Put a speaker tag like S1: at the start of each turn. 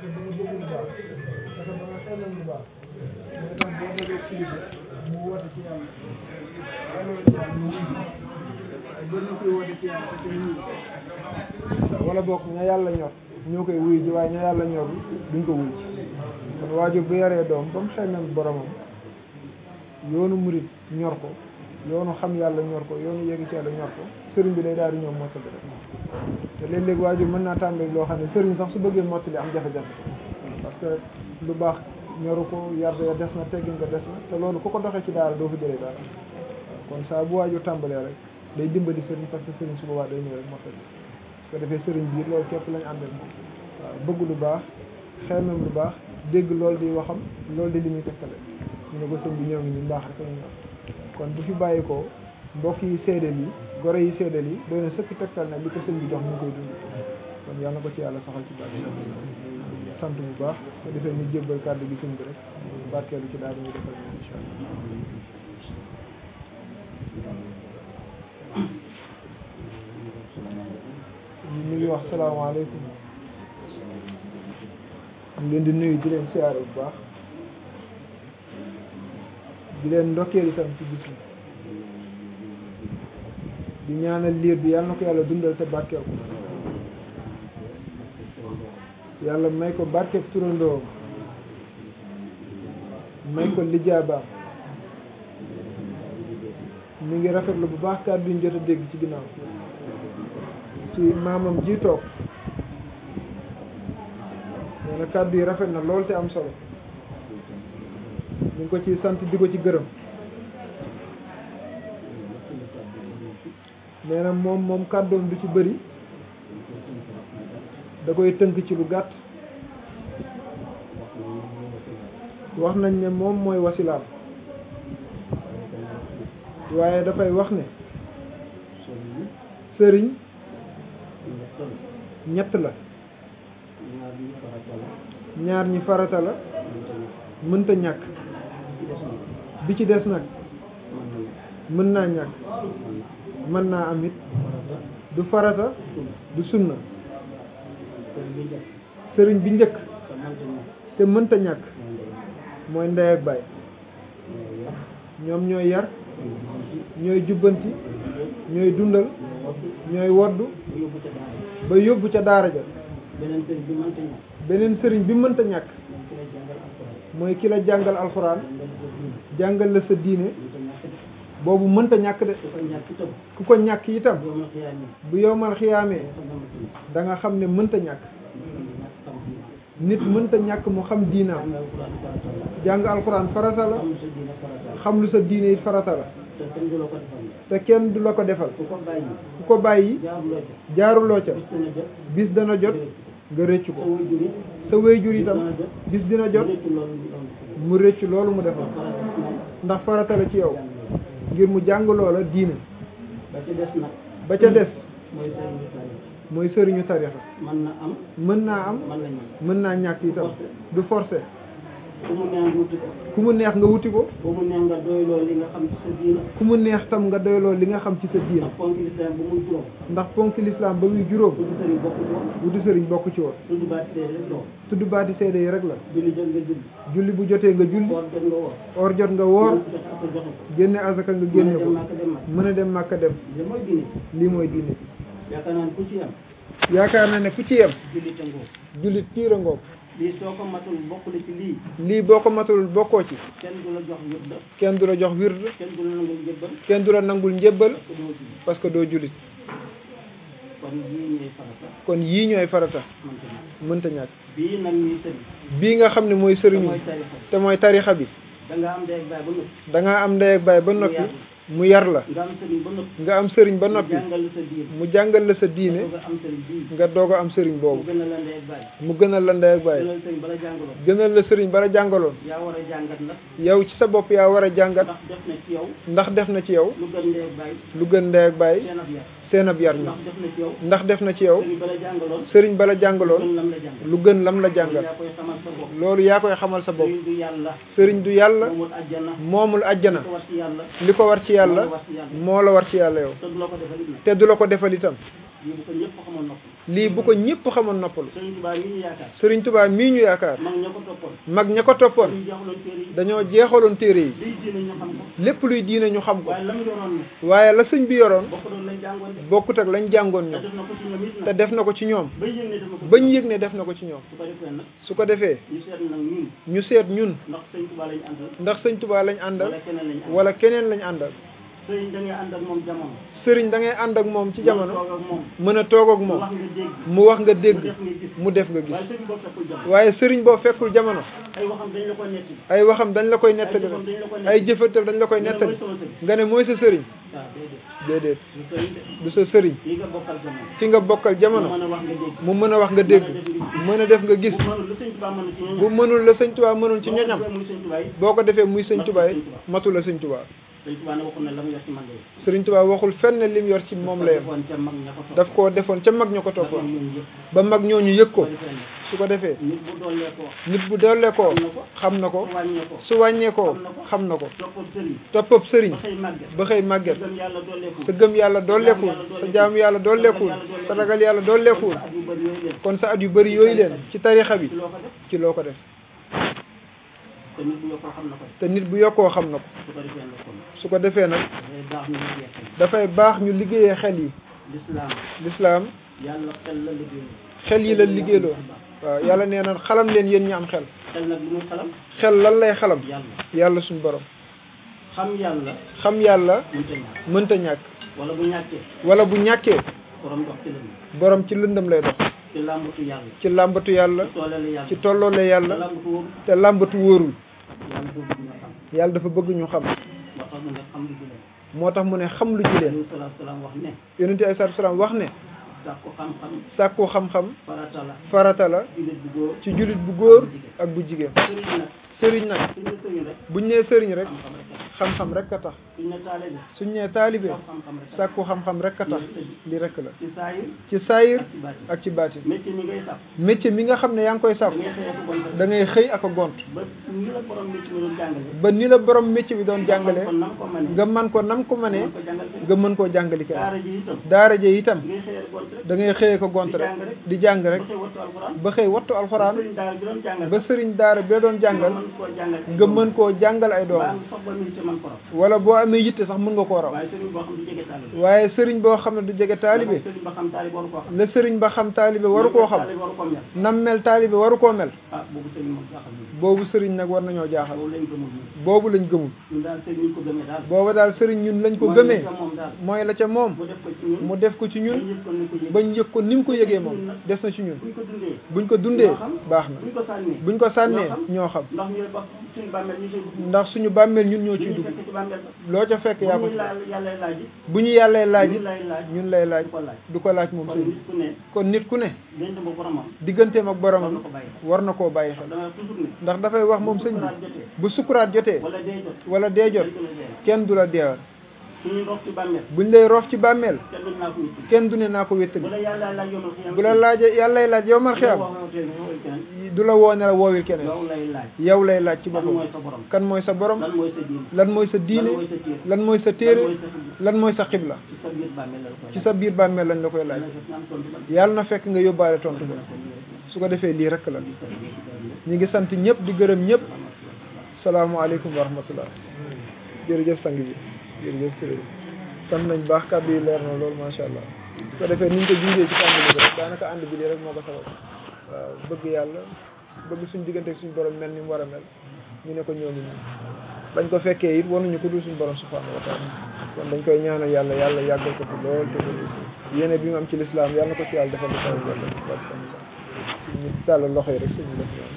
S1: fexe ba nga bëgg lu baax fexe ba nga xelal lu baax mooy tax boo déggee kilifa mu woote ci yàlla xelal ci yàlla mu wuy bëri na koy woote ci yàlla te kenn wuy wala bokk ña yàlla ñor ñoo koy wuy ji waaye ña yàlla ñor duñ ko wuy ci kon waajur bu yaree doom ba mu xelal boromam yoonu murit ñor ko yoonu xam yàlla ñor ko yoonu yegg ci yàlla ñor ko sëriñ bi day daal di ñëw mottali rek te léeg-léeg waajur mën naa tàmbali loo xam ne sëriñ sax su bëggee mottali am jafe-jafe parce que lu baax ñoru ko yar ya des na teggin ko des na te loolu ku ko doxee ci daara doo fi jëlee dara kon saa bu waajur tàmbalee rek day dimbali sëriñ parce que sëriñ su boobaa day ñëw rek mottali su ko defee sëriñ biir loolu képp lañ àndal moom waaw bëgg lu baax xeemam lu baax dégg loolu di waxam loolu di li muy tegtale ñu ne ko sëñ bi ñëw ngi ñu mbaax rek ñu ñor kon bu fi bàyyi ko mbokk yi seedeel yi gore yi seedeel yi doy na sëkk tegtal ne li ko sëñ bi jox ñu koy dund kon yàlla na ko ci yàlla saxal ci bàyyi sant bu baax ko defee ñu jébbal kàddu gi sëñ bi rek barkeelu ci daal ñu defal ñu incha allah ñu ngi wax salaamaaleykum ñu leen di nuyu di leen siyaare bu baax di leen ndokkeel itam ci bis bi di ñaanal liir bi yàlla na ko yàlla dundal te barkeel ko yàlla may ko barkeel turandoom may ko lijaabaam mi ngi rafetlu bu baax kàddu yi ñu jot a dégg ci ginnaaw ci maamam ji toog nee na kàddu yi rafet na lool te am solo ñu ngi ko ci sant di ko ci gërëm nee na moom moom kàddoom du ci bëri da koy tënk ci lu gàtt wax nañ ne moom mooy wasilaam waaye dafay wax ne sëriñ ñett la ñaar ñi farata la mënta ñàkk bi ci des nag mën naa ñàkk mën naa am it du farata du sunna sëriñ bi njëkk te mënta ñàkk mooy ndey ak baay ñoom ñooy yar ñooy jubbanti ñooy dundal ñooy woddu ba yóbbu ca daara ja beneen sëriñ bi mënta ñàkk mooy ki la jàngal alxuraan jàngal la sa diine boobu mënta ñàkk de ku ko ñàkk itam bu yowmal xiyaamee da nga xam ne mënta ñàkk nit mënta ñàkk mu xam diinaam jàng alxuraan farata la xam lu sa diine it farata la te kenn du la ko defal ku ko bàyyi jaaruloo ca bis dana jot nga rëccu ko sa wéyjur itam bis dina jot mu rëccu loolu mu defal ndax farata la ci yow ngir mu jàng loola diine ba ca des mooy sëriñu tarixa
S2: mën na am
S1: mën naa am
S2: mën na ñàkk
S1: mën naa ñàkk itam du forcé
S2: ku mu neex wuti ko
S1: ku mu neex nga wuti ko
S2: ku mu neex nga doyloo li nga xam ci sa diina
S1: ku mu neex tam nga doyloo li nga xam ci sa diina
S2: ndax ponk lislaam bu muy juróom
S1: ndax ponk lislaam ba muy juróom
S2: tudd sëriñ bokk ci woon
S1: wuti sëriñ bokk ci woon
S2: tudd baati seede rek la woon
S1: tudd baati seede yi rek la
S2: julli jot nga julli
S1: julli bu jotee nga julli
S2: woor jot nga woor
S1: or jot nga woor
S2: jot ak joxe ko
S1: génne azaka nga génne ko
S2: dem màkk dem màkk
S1: mën a dem màkka dem
S2: li mooy diine
S1: lii mooy diine
S2: yaakaar naa ne ku ci am
S1: yaakaar na ne ku ci yem
S2: julli te ngoo
S1: jullit piira ngoog
S2: lii soo ko matul bokk la ci lii
S1: lii boo ko matul bokkoo ci
S2: kenn du la jox yëpp
S1: kenn du la jox wird
S2: kenn du la nangul jëbbal
S1: kenn du la nangul njébbal
S2: te doo julli
S1: parce que doo jullit
S2: kon yii ñooy farata
S1: kon yii ñooy farata
S2: man ko ñàkk
S1: mënta ñàkk
S2: bii nag ñuy sëriñ
S1: bii nga xam ne mooy sëriñ
S2: mooy
S1: bi
S2: tarixa
S1: te mooy tarixa bi
S2: da nga am ndey ak baay ba noppi
S1: da ngaa am ndey ak baay ba noppi mu yar la
S2: nga am sëriñ ba noppi
S1: nga am sëriñ ba noppi
S2: jàngal sa diir
S1: mu jàngal la sa diine
S2: nga am sëriñ bii
S1: nga doog a am sëriñ
S2: mu
S1: boobu
S2: gën a la ndey ak baay
S1: mu gënal la ndey ak baay
S2: gënal sëriñ bala jàngaloo
S1: gënal la sëriñ bala jàngaloon
S2: yaa war a jàngat nag
S1: yow ci sa bopp yaa war a jàngat
S2: ndax def na ci yow
S1: ndax def na ci yow
S2: lu gën ndey ak baay
S1: lu gën ndey ak baay
S2: seen ab yar
S1: seen ab yar ñu
S2: ndax def na ci yow
S1: ndax def na ci yow
S2: sëriñ bala jàngaloon
S1: sëriñ bala
S2: gën
S1: jàngaloon
S2: lam la jàngal
S1: lu gën lam la jàngal
S2: yaa koy xamal sa bopp
S1: loolu yaa koy xamal sa bopp
S2: sëriñ du yàlla
S1: sëriñ du yàlla
S2: moomul àjjana
S1: moomul ajjana
S2: ko war ci yàlla
S1: li ko war ci yàlla
S2: moo la war ci yàlla
S1: moo la war ci yàlla yow
S2: te du la ko defal it nag
S1: te du la ko defal itam
S2: lii bu ko ñëpp xamoon nopp
S3: lii bu ko ñëpp xamoon noppalu
S2: Sëriñ Tuubaa yi ñu yaakaar
S3: Sëriñ Tuubaa mii ñu yaakaar
S2: mag ña ko toppoon
S3: mag ña ko toppoon
S2: ñu jeexaloon téere yi
S3: dañoo jeexaloon téere yi
S2: liy diine ñu xam ko
S3: lépp luy diine ñu xam ko
S2: waaye la mu yoroon ne
S3: waaye la sëñ bi yoroon
S2: bokk doon lañ jàngoon de
S3: bokkut ak lañ jàngoon
S2: te
S3: ñoom
S2: def na ko ci ñoom it
S3: te
S2: nag
S3: def na ko ci ñoom
S2: bañ
S3: bañ
S2: yëg ne def na ko
S3: yëg ne def na ko ci ñoom
S2: su ko defee nag
S3: su ko defee
S2: ñu seet nag ñun
S3: ñu seet ñun
S2: ndax sëñ Tuubaa lañ àndal
S3: ndax sëñ Tuubaa lañ àndal
S2: wala keneen lañ àndal
S3: wala keneen lañ àndal
S2: sëriñ da ngay ànd ak moom jamono
S3: sëriñ da ngay ànd ak moom ci jamono
S2: toog ak moom
S3: mën a toog ak
S2: mu
S3: moom
S2: wax nga dégg
S3: mu wax nga dégg
S2: mu def nga gis
S3: mu def nga gis
S2: waaye sëriñ boo fekkul jamono
S3: waaye sëriñ boo fekkul jamono
S2: ay waxam dañ la ko netti
S3: ay waxam dañ la koy nettali
S2: jëfam dañ la koy
S3: ay jëfatal dañ la koy nettali nga ne mooy sa sëriñ
S2: waaw déedéet
S3: déedéet
S2: du sëriñ de
S3: du sa sëriñ
S2: yi nga bokkal jamono
S3: ki nga bokkal jamono
S2: mu mën a wax nga dégg
S3: mu mën a wax nga dégg mën a def nga gis
S2: bu mënul lu sëñ Tuubaa mën ci
S3: bu mënul la sëñ Tuubaa mënul ci ñoñam
S2: muy sëñ Tuubaa yi
S3: boo ko defee muy sëñ Tuubaa yi matu la sëñ Tuubaa
S2: sëñ Tuubaa ne waxul ne la mu yor ci man de
S3: sëriñ Tuubaa waxul fenn lim yor ci moom la yem
S2: defoon ca mag ña ko topp
S3: daf koo defoon ca mag ña ko
S2: dafa
S3: toppoon
S2: ñun yëpp
S3: ba mag ñooñu yëg ko
S2: ko defee nag
S3: su ko defee
S2: nit bu doolee ko
S3: nit bu dollee koo xam na ko
S2: wàññee ko
S3: su wàññeekoo xam na ko
S2: toppal sëriñ
S3: toppab sëriñ
S2: ba xëy màgget
S3: ba xëy màgget
S2: gëm yàlla dooleeku
S3: sa gëm yàlla dolleekuwul sa jaamu yàlla dolleekuwul sa ragal yàlla dolleekuwul
S2: at yu bëri yooyu leen
S3: kon sa at yu bëri yooyu leen ci tarixa bi
S2: ci loo ko def
S3: ci loo ko def
S2: te nit bu yokkoo xam na ko
S3: te nit bu yokkoo xam na ko
S2: su ko defee nag kon
S3: su ko defee nag
S2: dafay baax ñu liggéey
S3: dafay baax ñu liggéeyee
S2: xel
S3: xel yi
S2: lislaam
S3: lislaam
S2: yàlla xel la liggéey
S3: xel yi la liggéeyloo waaw yàlla nee na xalam leen yéen ñi am xel
S2: xel nag li muy xalam
S3: xel lan lay xalam
S2: yàlla
S3: yàlla suñu borom
S2: xam yàlla
S3: xam yàlla
S2: mënta ñàkk
S3: mënta ñàkk
S2: wala bu ñàkkee
S3: wala bu ñàkkee
S2: borom dox ci lënd
S3: borom ci lëndëm lay dox
S2: ci làmbatu yàlla
S3: ci làmbatu yàlla
S2: ci toolale yàlla
S3: ci tolloole yàlla
S2: làmbatu wóoru
S3: te làmbatu wóorul
S2: yàlla boobu nga xam
S3: yàlla dafa bëgg ñu xam
S2: moo tax mu ne xam
S3: moo tax mu ne xam
S2: lu ci leen
S3: lu ci leen
S2: alayhi salaatu salaam wax ne
S3: yonent bi alayhi salaam wax ne
S2: sàkku xam-xam
S3: sàkku xam-xam
S2: farata la
S3: farata la
S2: jullit bu góor
S3: ci jullit bu góor ak bu jigéen
S2: sëriñ
S3: sëriñ
S2: nag
S3: nag
S2: suñ ne sëriñ rek
S3: buñ nee sëriñ rek
S2: xam-xam rek
S3: xam-xam rek a tax
S2: suñ ne taalibe
S3: suñ nee taalibe
S2: xam-xam rek
S3: sàkku xam-xam rek a tax li rek la
S2: ci saayir
S3: ci saayir
S2: ak ci baatin
S3: ak ci baatin
S2: métier mi ngay sàkk
S3: métier mi nga xam ne yaa ngi koy
S2: da
S3: sàkku
S2: ngay xëy ak bon
S3: da ngay xëy ak a gont
S2: ba ni la borom métier mi doon jàngale
S3: ba ni la borom métier bi doon jàngale
S2: kon nam ko mane
S3: nga man ko nam ko mënee
S2: ko jàngal kenn
S3: nga mën koo jàngali kenn
S2: daara ji itam
S3: daara je itam
S2: ngay xëy ak bon rek
S3: da ngay xëy ak a gont rek di jàng rek
S2: ba xëy wattu alxuraan
S3: ba xëy wattu alxuraan
S2: sëriñ daara bi doon jàngal
S3: ba sëriñ daara bi la doon jàngal
S2: mën koo jàngal
S3: nga mën koo jàngal ay doom
S2: ba sax ba métier man ko raw
S3: wala boo amee yitte sax mën nga koo raw
S2: waaye sëriñ boo xam du jege taalibe
S3: waaye sëriñ boo xam ne du jege taalibe
S2: sëriñ ba xam taalibe waru koo xam
S3: la sëriñ ba xam taalibe waru koo xam
S2: taalibe waru koo mel
S3: nam mel taalibe waru koo mel
S2: ah boobu sëriñ moom jaaxal ñu
S3: boobu sëriñ nag war nañoo jaaxal
S2: boobu lañ gëmul ñun
S3: boobu lañ gëmul
S2: ñun daal sëriñ ñu ko gëmee daal
S3: booba daal sëriñ ñun lañ ko
S2: mooy
S3: gëmee
S2: li ca moom daal
S3: mooy la ca moom
S2: mu def ko ci ñun
S3: mu def ko ci ñun
S2: bañ yëg ko ni
S3: bañ yëg ko ni mu
S2: ko yëg
S3: ko yëgee moom des na ci ñun
S2: buñ ko dundee
S3: buñ ko dundee
S2: ñoo xam.
S3: baax na
S2: buñ ko sànnee
S3: buñ ko sànnee
S2: ñoo
S3: ñoo
S2: xam.
S3: xam
S2: ndax ñu ba suñu bàmmeel ñu ciy dugg
S3: ndax suñu bàmmeel ñun ñoo
S2: li
S3: ciy
S2: ñu
S3: dugg
S2: fekk ci bàmmeel ba
S3: loo ca fekk yaa
S2: bu
S3: ko
S2: ñuy
S3: ci
S2: laaj yàlla laaj it
S3: bu ñu yàllee laaj
S2: ñun
S3: it
S2: lay laaj
S3: ñun lay laaj
S2: du ko laaj
S3: du ko laaj moom
S2: kon
S3: sëriñ
S2: nit ku ne
S3: kon nit ku ne
S2: dañ dem ba boromam
S3: digganteem ak
S2: war
S3: boromam
S2: na ko bàyyi xel
S3: war na koo bàyyi xel
S2: dama toujours ne
S3: ndax dafay wax moom sëñ
S2: sukuraat
S3: bi
S2: jotee
S3: bu sukuraat jotee
S2: wala dee jot
S3: wala dee jot
S2: dañ ko la dee
S3: kenn du la deewal
S2: suñuy ndox ci bàmmeel
S3: buñ lay roof ci bàmmeel
S2: kenn duñ naa ko witti
S3: kenn du ne naa ko
S2: bu
S3: wéttali
S2: la yàlla laaj yomal xiyam
S3: bu la laajee yàllay laaj yow mal xiyam
S2: wax nga tey nga woowal keneen
S3: du la woo ne la woowil keneen
S2: yow lay laaj
S3: yow lay laaj ci
S2: kan
S3: boppam
S2: mooy sa borom
S3: kan mooy sa borom
S2: lan mooy sa diin
S3: lan mooy sa diine
S2: lan mooy sa
S3: lan mooy sa
S2: téere
S3: téere
S2: lan mooy sa
S3: lan mooy sa xibla
S2: xibla ci sa biir bàmmeel la koy
S3: ci sa biir bàmmeel lañ la koy laaj yàlla na fekk nga yóbbaale tontu ba su ko defee lii rek la ñu ngi sant ñëpp di gërëm ñëpp salaamaaleykum wa rahmatullah jërëjëf sang bi jërëjëf sëriñ sant nañ baax kàddu yi leer na loolu macha allah su ko defee ni ñu ko jungee ci tàmbali bi rek daanaka ànd bi lii rek moo ko sabab waaw bëgg yàlla bëgg suñ diggante ak suñu borom mel ni mu war a mel ñu ne ko ñooñu ñu bañ ko fekkee it wanuñu ko dul suñu borom subhanahu wa taala kon dañ koy ñaanal yàlla yàlla yàggal ko fi lool te yéene bi mu am ci lislaam yàlla na ko ci yàlla defal lu kaw lool ñu tàllal loxo yi rek suñu def ñaan